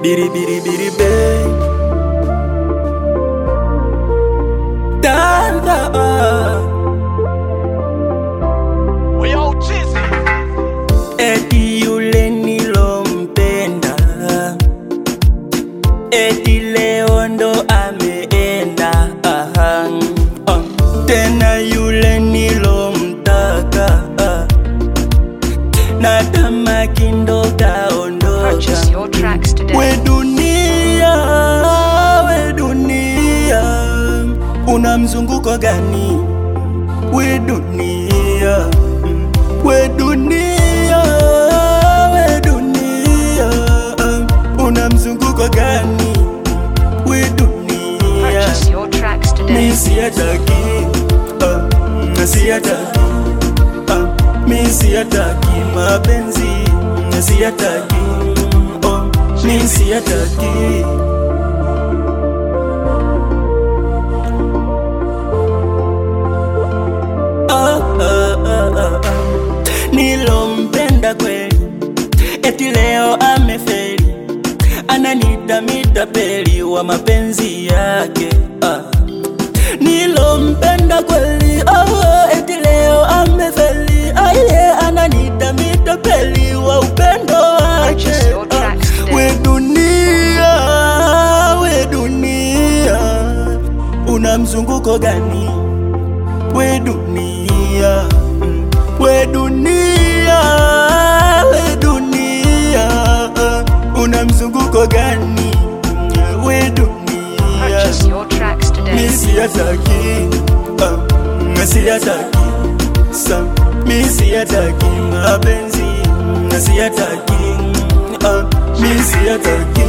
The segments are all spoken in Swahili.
biri biri biri be Dada Eti yule nilompenda Eti leo ndo ameenda aha. Ah. Tena yule nilomtaka ah. na tamaki ndo kaondoka Purchase your tracks today. We dunia, we dunia, una mzunguko gani? We dunia, mm. we dunia, we dunia, una mzunguko gani? We dunia, Purchase your tracks mi today. siyataki, uh, siyataki, uh, mi siyataki mapenzi, siyataki, oh, mi siyataki. Ah, ah, ah, ah, ah. Nilompenda kweli, eti leo amefeli, ananita mitapeli wa mapenzi yake ah. Nilompenda kweli, oh, eti leo amefeli, aye, ananita mitapeli wa upendo wake Purchase your ah. tracks today. We dunia, we dunia, una mzunguko gani? We dunia, mm. we dunia, we dunia, una mzunguko gani? We dunia, Purchase your tracks mi today. siyataki, ah, mi siyataki, sa, mi siyataki mapenzi, mi siyataki, ah, mi siyataki.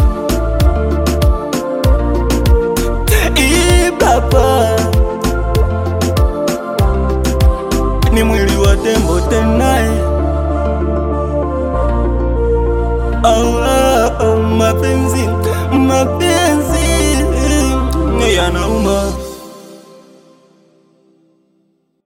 Ibaba ni mwili wa tembo tenaye, ah, ah, ah, mapenzi